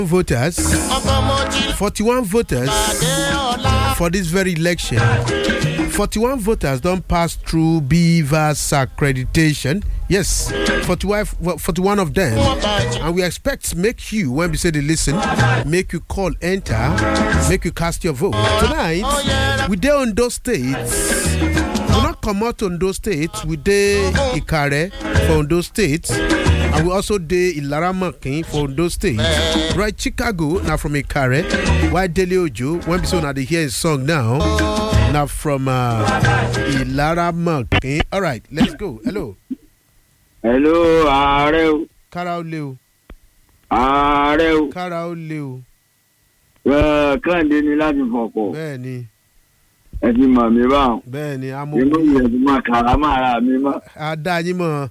voters, 41 voters for this very election. 41 voters don't pass through Beaver's accreditation. Yes, 41, 41 of them. And we expect make you, when we say they listen, make you call, enter, make you cast your vote. Tonight, we there on those states. We not come out on those states. We dey Ikare for those states. And we also dey Ilaramakin for those states. Right, Chicago, now from Ikare. Why Dele Ojo, when we say now they hear his song now. Now from uh, Ilaramakin. All right, let's go. Hello. hello ààrẹ o Kára ó lé o. ààrẹ o Kára ó lé o. ẹ kẹ́hìndé ni láti fọ̀pọ̀ Bẹ́ẹ̀ ni, ẹ ti mọ̀ mí báwọn bẹ́ẹ̀ ni, inú amóhùn. ìyẹn ti máa kàrà máa ra mi mọ́ Adá yín mọ̀.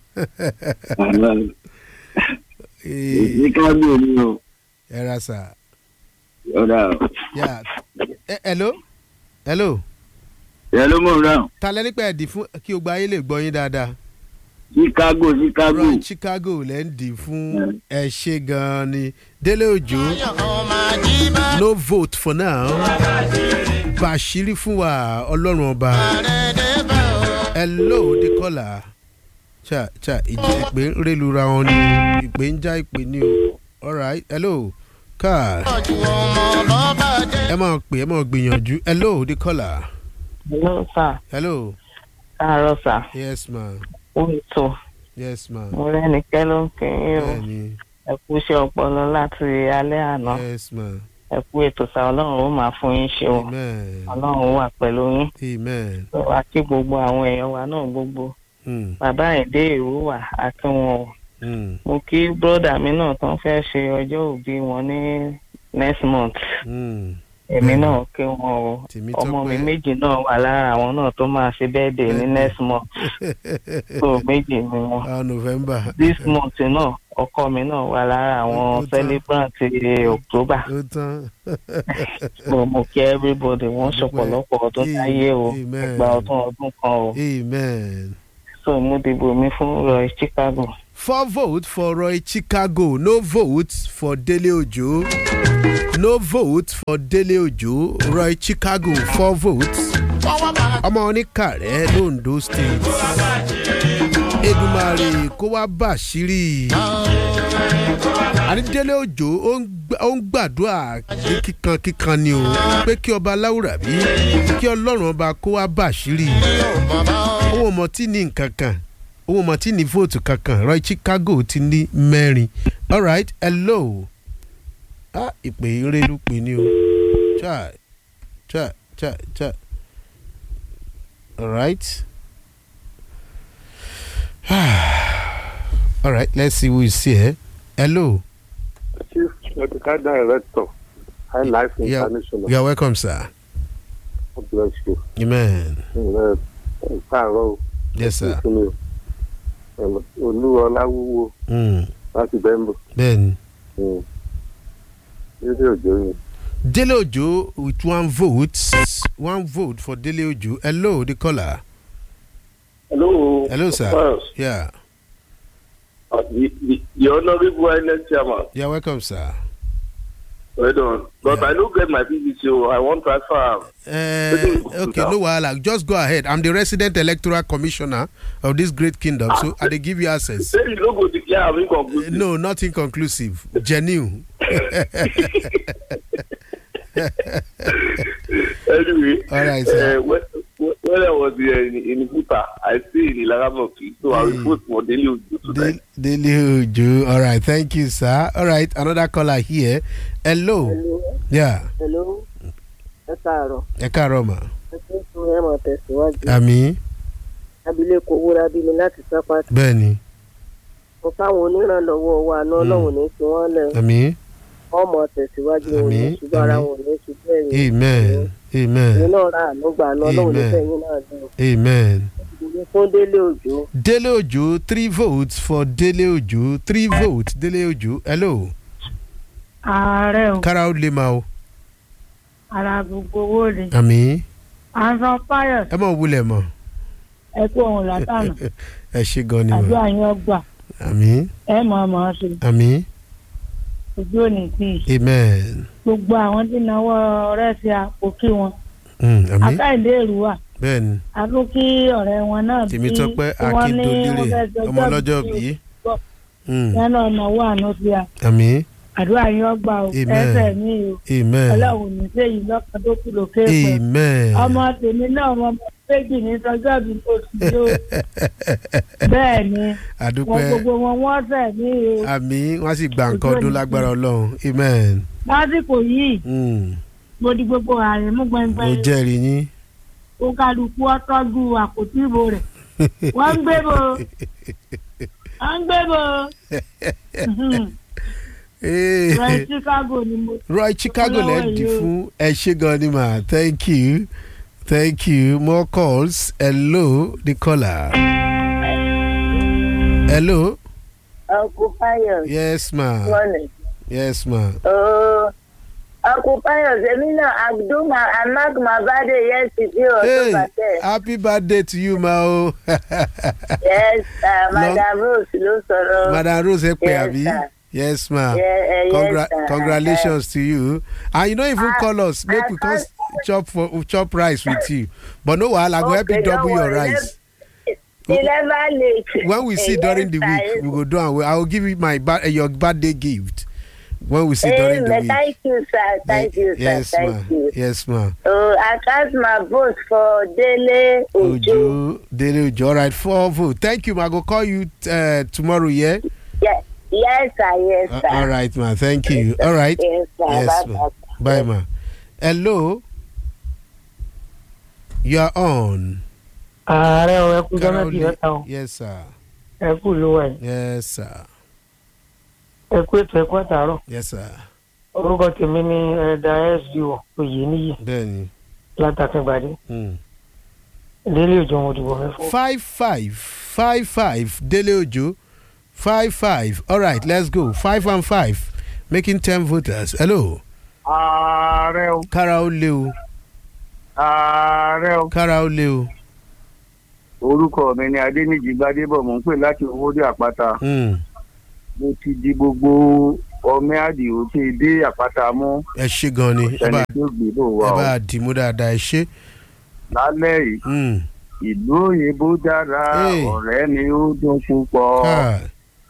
ní kábíyè mi o Ẹ ra sà. ọ̀dà o. Yeah. Eh, Hello. Hello. ẹ ló mọ̀ náà Ta lẹ́ nípa ẹ̀dì fún kí o gba ayé lè gbọ́ yín dáadáa. chicago chicago right chicago lẹ́ ń dì fún ẹ ṣe gan-an ni délé òjò no vote for now bàṣírí fún wa ọlọ́run ọba hello the caller cha cha ìjì ìpè ń rélura wọn ni ìpè ń já ìpè ní o alright hello car ẹ máa pè ẹ máa gbìyànjú hello the caller Hello, sir. hello Káàárọ̀ sà. yes ma Ó ètò. yes ma Mo rẹ́nikẹ́ ló ń kí yín o. bẹ́ẹ̀ni Ẹ kú iṣẹ́ ọpọlọ láti alẹ́ àná. yes ma Ẹ kú ètò sà. Ọlọ́run ó máa fún yín ṣe o. amen Ọlọ́run wà pẹ̀lú yín. amen. Wà kí gbogbo àwọn èèyàn wa náà gbogbo. Mm, Bàbá Ẹ̀dẹ́ Èrú wà àti wọn o. mm, Mo kí bródà mi náà tán fẹ́ ṣe ọjọ́ òbí wọn ní next month. mm. Èmi náà kí wọn o. Tèmi Ọmọ mi tọ́pẹ́. méjì náà wà lára àwọn náà tó máa ṣe bẹ́ẹ̀dẹ̀ ní next month. So méjì ni wọn. ah november. this month náà ọkọ mi náà wà lára Ó àwọn tán. celebrant october ó tán. mo mo kí everybody wọn ṣọ̀pọ̀lọpọ̀ ọdún Amen. láyé o Amen. gba ọdún ọdún kan o amen. so mo dìbò mi fún roy chicago. four votes for roy chicago no votes for dele ojo no vote for dele ojo roy chicago four votes ọmọ oníkàrẹ́ londo state edumare kó wá bàṣírí ànídélé òjò ó ń gbà- ó ń gbàdúrà ní kíkan kíkan ni o pé kí ọba láwùrà bí kí ọlọ́run ọba kó wá bàṣírí owó ọmọ tí ní nǹkan kan owó ọmọ tí ní vóòtù kankan roy chicago ti ní mẹ́rin alright hello ah ìpè ìrẹ́lú pè ní o chai chai chai chai alright alright let's see who is here hello Chief Medical Director, High Life Yeah. International. you are welcome sir God bless you. amen Ẹ ẹ káàárọ̀ o. yes sir Fún mi o. Ẹ, Olúọláwúwo mm. láti Bẹ́ńbò. bẹ́ẹ̀ni. Ilé òjò yìí. Dele Ojo with one vote, one vote for Dele Ojo. Hello, the caller. Hello. Hello, sir. First, Yeah, uh, the, the, the Honorable INEC Chairman. you're welcome, sir. Well done. But Yeah. I don't get my PVC, so I want transfer. am. Uh, okay, no wahala. Just go ahead. I'm the resident electoral commissioner of this great kingdom, so I dey give you access. Say you no go declare am inconclusive. No, not inconclusive. Genuine. Anyway. All right, sir. Uh, when, when I was uh, in, in Buta, I stay in Ilaramoki, so I will Mm. vote for Daily Ojo tonight. De- Dele Ojo. All right, thank you, sir. All right, another caller here. Hello. Yeah. hello ẹ káàárọ̀ Ẹ káàárọ̀ mà. ẹ tún fún ẹ mọ̀ tẹ̀síwájú Àmì. abilékọ wúrà bí mi láti sápá Bẹ́ẹ̀ni. mo fáwọn onírànlọ́wọ́ wa náà ọlọ́run ní fi wọ́n lẹ̀ Àmì. ọmọ tẹ̀síwájú wọn ní Àmín, ṣùgbọ́n ara àmín. wọn ní ṣùgbọ́n ẹ̀yìn Amen. Amen. èyí náà rà àánú gbà náà ọlọ́run ní Amen. fẹ̀yìn náà dùn Amen. ìdílé fún délé òjò Dele Ojo, three votes for Dele Ojo. Three votes, Dele Ojo. Hello. ààrẹ o Kára ó lè máa o. ara gbogbo owó rè Àmì. ansan pius Ẹ mọ̀ wulẹ̀ mọ̀. ẹ kú ohun látànà Ẹ ṣe gan ni àdúrà mọ̀. yín ọgbà Àmì. ẹ mọ̀ ọ́ mọ̀ ọ́ sí Àmì. ojú òní tì í amen gbogbo àwọn tí náwó ọ̀rẹ́ sí àpò kí wọn Mm, àmì akáìdé èrúwà bẹ́ẹ̀ ni àtún kí ọ̀rẹ́ wọn náà tèmi tọpẹ́ tí wọ́n ní wọ́n akíndolérè fẹ́ jọjọ́ ọmọ ọlọ́jọ́ bí bí yẹn náà náwó àná sí a àmì àdúrà yín ọgbà o Amen. ẹsẹ̀ mi o amen ọlọ́run ní sẹ́yìn lọ́kàn tó kù lókè pẹ̀ amen ọmọ tèmi náà ọmọ méjì ní sọjọ́ bí kò sí yó bẹ́ẹ̀ ni wọn àdúpẹ́ gbogbo wọn wọ́n sẹ̀ mí o àmì wọ́n sì gba nǹkan ọdún lágbára ọlọ́run amen lásìkò yìí Mm, mo di gbogbo ààrẹ mú mo gbẹngbẹng jẹ́rìí yín ó kálukú ọtọ́jú àpótí ìbò rẹ̀ wọ́n ń gbé bo wọ́n ń gbé bo Eh, rẹ̀ Chicago ni mo Roy Chicago lẹ́ Olówó dì yìí o. fún ẹ ṣé gan ni mà thank you thank you more calls hello the caller hello Uncle Pius. yes ma Morning. yes ma Oh, Uncle Pius, èmi náà I do my I mark my birthday yesterday hey October ten. happy birthday to you ma o Yes, uh, Madam Rose ló sọ̀rọ̀. madam rose ẹ pè Yes, àbí sir. yes ma Yeah, uh, Congra yes, sir. congratulations to you and you no even I- call us make I we come can't- chop for chop rice with you but no wahala I go help you Okay, double don't your worry. rice. He never late. when we see Eh, during the yes, week sir. we go do am well i will give you my ba- uh, your birthday gift when we see during the Amen. week. Thank you, sir. Thank you, sir. yes ma Thank you. yes ma. Oh, I cast my vote for Dele Ojo. ojo dele ojo alright four vote thank you ma i go call you uh, tomorrow yeah. Yes, yes, sir. Yes, Uh, sir. all right ma thank you all right Yes, sir. yes Bye, ma bye. bye ma hello you are on. ààrẹ ọ̀ ẹkú jọ́nà Caroline- tí mẹ́ta o yes sir ẹkú ló wẹ̀ yes sir ẹkú ètò ẹkú àtàárọ̀ yes sir orúkọ tèmi ni ẹ̀dà sdo oyè níyì bẹ́ẹ̀ni. látàkíngbàdé Mm. délé òjò wọn òdìbò mẹ́fọ́. five five five five dele ojo five five all right let's go five and five making ten voters hello ààrẹ o kára ó lé o ààrẹ o. kára ó lé o orúkọ mi ni adéníjì gbadébọ̀ mò ń pè láti owóde àpáta Mm, mo ti di gbogbo ọmọ àdìo tí dé àpáta mú ẹ ṣe gan ni ẹ bá ẹni tó gbé bò wá ẹ o bá dìímú dáadáa ẹ ṣe lálẹ́ yìí Mm, ìlú òyìnbó dára Hey. ọ̀rẹ́ ni ó dún púpọ̀ káà,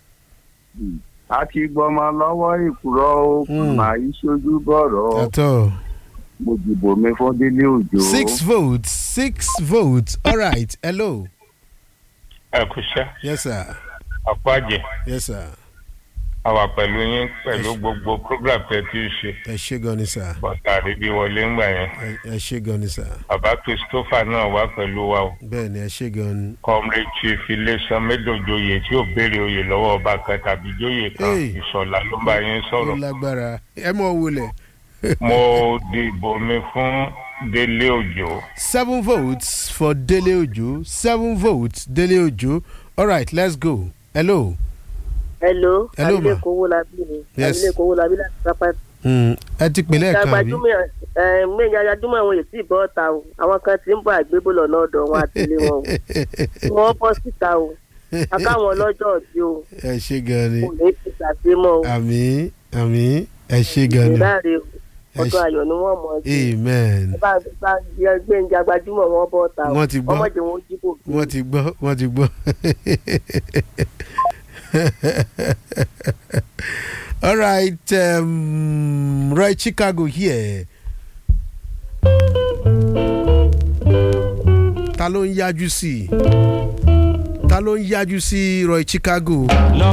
a ti gbọmọ lọ́wọ́ ìkúrọ́ ó Hmm. màá yí sójú bọ̀rọ̀ àtọ mo dìbò mi fún délé òjò. six votes six votes all right hello ẹ kú iṣẹ́ yes sir àpájẹ yes sir a wà pẹ̀lú yín pẹ̀lú gbogbo program tẹ́ tí ì ṣe ẹ ṣe gan ni sir bọ́tà àríbí wọlé ńgbà yẹn ẹ ẹ ṣe gan ni sir bàbá christopher náà wá pẹ̀lú wa o bẹ́ẹ̀ ni ẹ ṣe gan ni comrade chief iléeṣẹ́ médòjoyè tí ò béèrè oyè lọ́wọ́ ọba kan tàbí jóyè kan Hey. ìṣọ̀lá ló ń bá yín ó sọ̀rọ̀ lágbára ẹ mọ̀ wọlé. mo dìbò mi fún délé òjò seven votes for Dele Ojo seven votes Dele Ojo all right let's go hello. Hello. Hello, ma. Abilékọ Owólabí ni. Yes. Abilékọ Owólabí láti pápá. Mm, ẹ ti pè lẹ́ẹ̀kan àbí. Gbajúmọ̀ ẹ̀ méjì ajajúmọ̀ àwọn èsì ìbọn ọ̀tá o. Àwọn kan ti ń bọ̀ àgbébó lọ́nà ọ̀dọ̀ wọn àti ilé wọn o. Wọ́n bọ́ síta o. Akáwọn ọlọ́jọ́ ọ̀dí o. ẹ ṣe gan ni Kò ní fi ṣàṣemọ́ o. àmì àmì ẹ ṣe gan ni Ìdáre o. Ẹ Ọdún ṣe- ayọ̀ ni wọ́n mọ̀ ọ́ sí. amen Bá bá gbẹ̀ǹjà gbajúmọ̀ wọn bọ́ ọ̀tá o. Wọ́n ti gbọ́. Ọmọdé wọn ó jí kò wọ́n ti gbọ́ wọ́n ti gbọ́. all right um, Roy Chicago here. ta ló ń yájú sí i ta ló ń yájú sí Roy Chicago.